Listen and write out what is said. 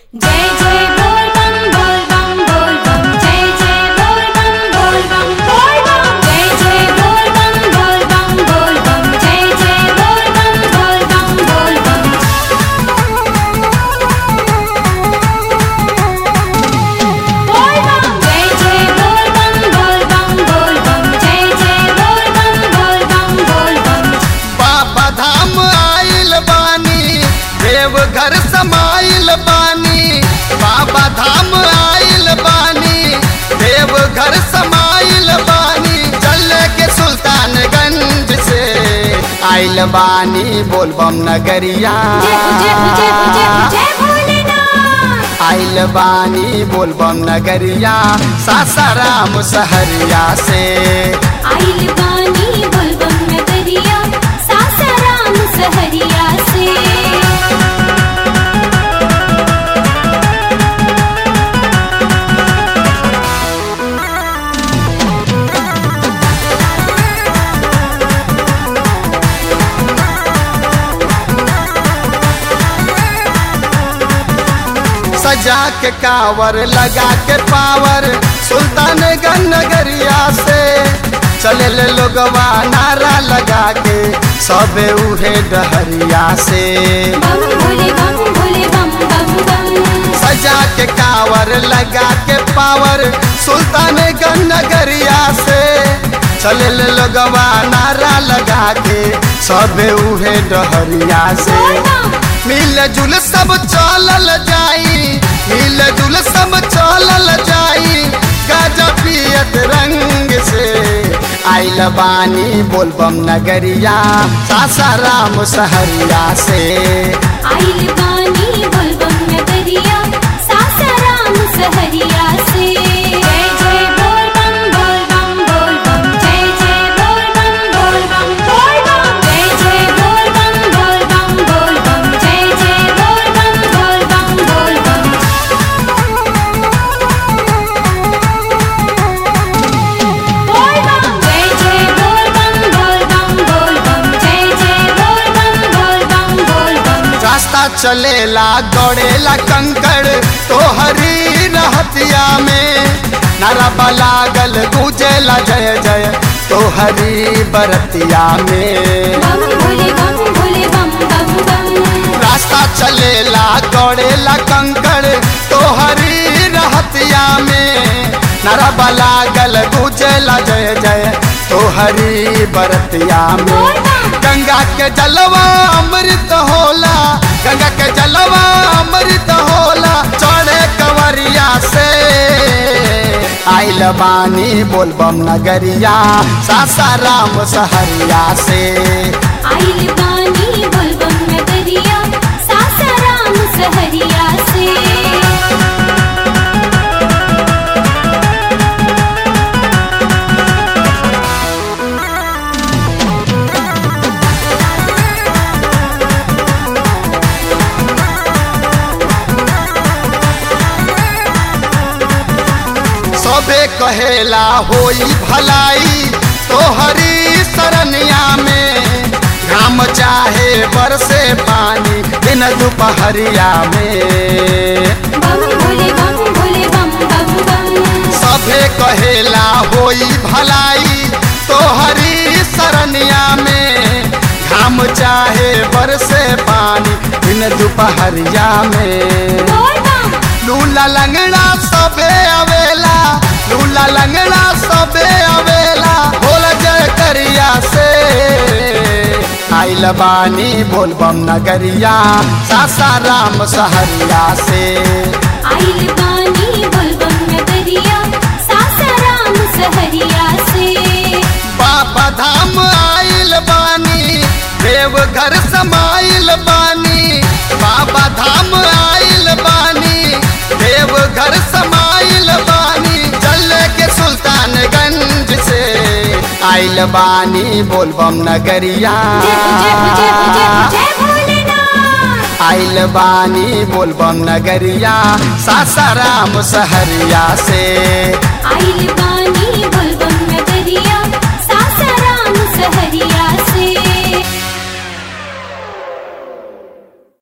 जय जय बोल बम बोल बम बोल बम जय जय बोल बम बोल बम बोल बम जय जय बोल बम बोल बम बोल बम जय जय बोल बम बोल बम बोल बम बोल बम जय जय बोल बम बोल बम बोल बम जय जय बोल बम बोल बम बोल बम बाबा धाम आइल बानी देवघर समाइल बानी बाबा धाम आइल बानी देवघर समाइल बानी चल के सुल्तानगंज से आइल बानी बोलबम नगरिया जय जय जय जय जय भोलेनाथ आइल बानी बोलबम नगरिया सासाराम सहरिया से आइल बानी बोलबम नगरिया सासाराम सहरिया से सजा के कावर लगा के पावर सुल्तानगंज नगरिया से चले ले लोगवा नारा लगा के सबे उहे डहरिया से बम भोले बम भोले बम बम बम सजा के कावर लगा के पावर सुल्तानगंज नगरिया से चले ले लोगवा नारा लगा के सबे उहे डहरिया से बोल बम मिल जुल सब चलल जाई मिल जुल सब चलल जाई गाजा पियत रंग से आइल बानी बोलबम नगरिया सासाराम सहरिया से आइल बानी बोलबम नगरिया सासाराम सहरिया से जय जय बोल बम बोल बम बोल बम जय जय बोल बम बोल बम बोल बम जय जय बोल बम बोल बम बोल बम जय जय बोल बम बोल बम बोल बम बोल बम जय जय बोल बम बोल बम बोल बम जय जय बोल बम बोल बम बोल बम रास्ता चलेला गड़ेला कंकड़ तो हरी रहतिया में नारा लागल गूंजेला जय जय तो हरी बरतिया में बम भोले बम भोले बम बम बम रास्ता चलेला गड़ेला कंकड़ तो हरी रहतिया में नरबा लागल गुजला जय जय तो हरी बरतिया में गंगा के जलवा अमृत होला गंगा के जलवा अमृत होला चढ़े कंवरिया से आइल बानी बोलबम नगरिया सासाराम सहरिया से आइल बानी बोलबम नगरिया सासाराम सहरिया से सबे कहेला होई भलाई तो हरी सरनिया में घाम चाहे बरसे पानी दिन दोपहरिया में बम भोले बम भोले बम बम बम सबे कहेला होई भलाई तो हरी सरनिया में घाम चाहे बरसे पानी दिन दोपहरिया में बोल बम लूला लंगड़ा सबे अवेला लूला लंगड़ा सबे अवेला बोल जय करिया से आइल बानी बोलबम नगरिया सासाराम सहरिया से आइल बानी बोलबम नगरिया सासाराम सहरिया से बाबा धाम आइल बानी देवघर समाइल बानी बाबा धाम आइल बानी देवघर समाइल बानी चल के सुल्तानगंज से आइल बानी बोलबम नगरिया जय जय जय जय जय भोलेनाथ आइल बानी बोलबम नगरिया सासाराम सहरिया से आइल बानी बोलबम नगरिया सासाराम सहरिया से